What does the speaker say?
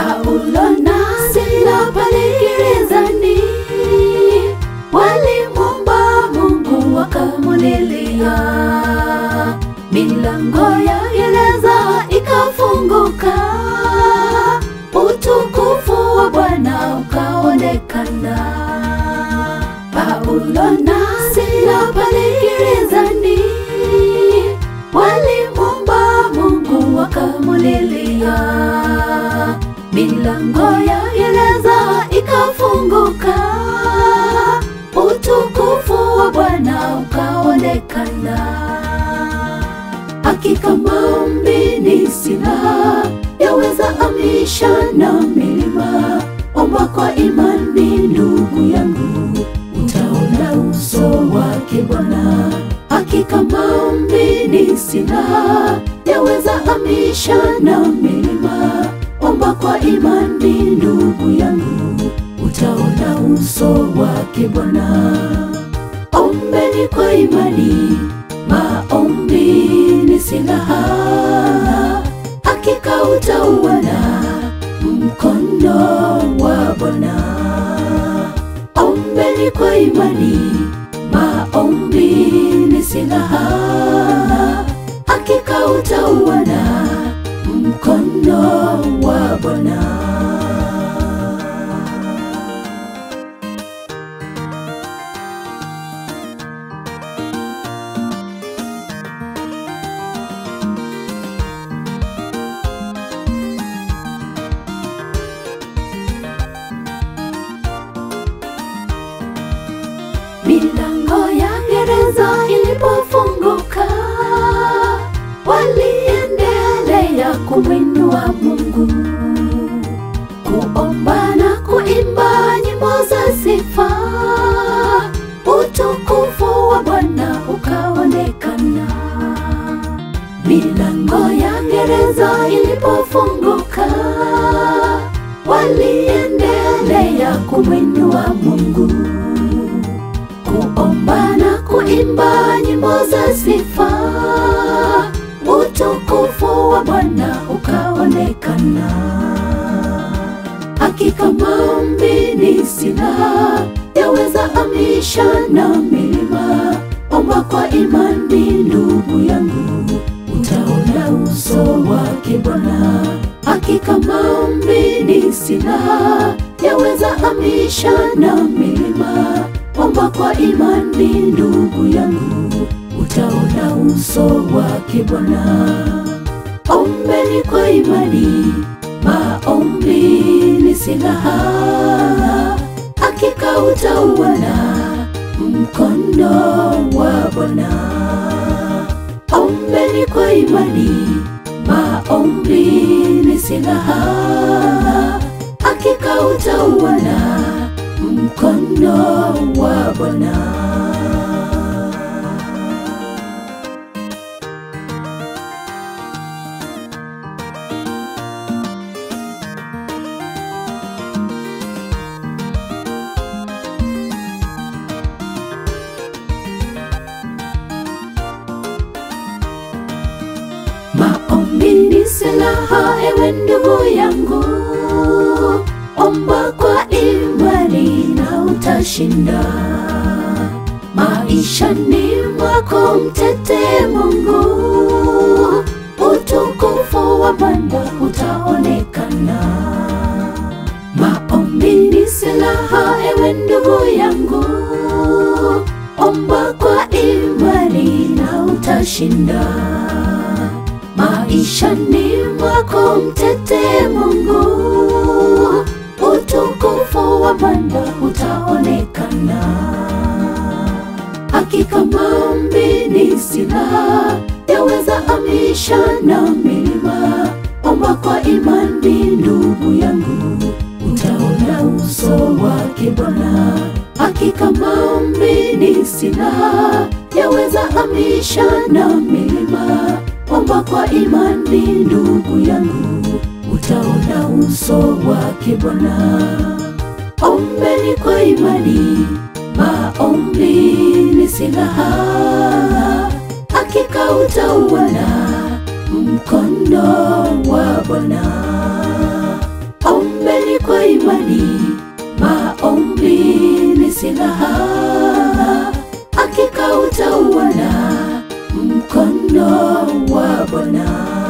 Paulo na Sila pale gerezani walimwomba Mungu wakamulilia, milango ya gereza ikafunguka, utukufu wa Bwana ukaonekana. Paulo na Sila pale gerezani walimwomba Mungu wakamulilia, milango ya gereza ikafunguka, utukufu wa Bwana ukaonekana. Hakika maombi ni silaha, yaweza amisha na milima. Omba kwa imani, ndugu yangu, utaona uso wake Bwana. Hakika maombi ni silaha, yaweza amisha na milima. Omba kwa imani, ndugu yangu, utaona uso wake Bwana. Ombeni kwa imani, maombi ni silaha, hakika utauona mkono wa Bwana. Ombeni kwa imani, maombi ni silaha, hakika utauona mkono wa Bwana. Milango ya gereza ilipofunguka, waliendelea kumwinua Mungu, kuomba na kuimba nyimbo za sifa. Utukufu wa Bwana ukaonekana. Milango ya gereza ilipofunguka, waliendelea kumwinua Mungu kuomba na kuimba nyimbo za sifa. Utukufu wa Bwana ukaonekana. Hakika maombi ni silaha, yaweza amisha na milima. Omba kwa imani, ndugu yangu, utaona uso wake Bwana. Hakika maombi ni silaha, yaweza amisha na milima. Omba kwa imani, ndugu yangu, utaona uso wake Bwana. Ombeni kwa imani, maombi ni silaha, hakika utauona mkono wa Bwana. Ombeni kwa imani, maombi ni silaha, hakika utauona mkono wa Bwana. Maombi ni silaha, ewe ndugu yangu, omba kwa imani na utashinda. Maishani mwako mtete Mungu, utukufu wa Bwana utaonekana. Maombi ni silaha, ewe ndugu yangu, omba kwa imani na utashinda maishani mwako mtete Mungu, utukufu wa Bwana utaonekana. Hakika maombi ni silaha, yaweza amisha na milima. Omba kwa imani, ndugu yangu, utaona uso wake Bwana. Hakika maombi ni silaha, yaweza amisha na milima. Omba kwa imani, ndugu yangu, utaona uso wake Bwana. Ombeni kwa imani, maombi ni silaha, hakika utauona mkono wa Bwana. kwa imani, maombi ni silaha, hakika utauona mkono wa Bwana.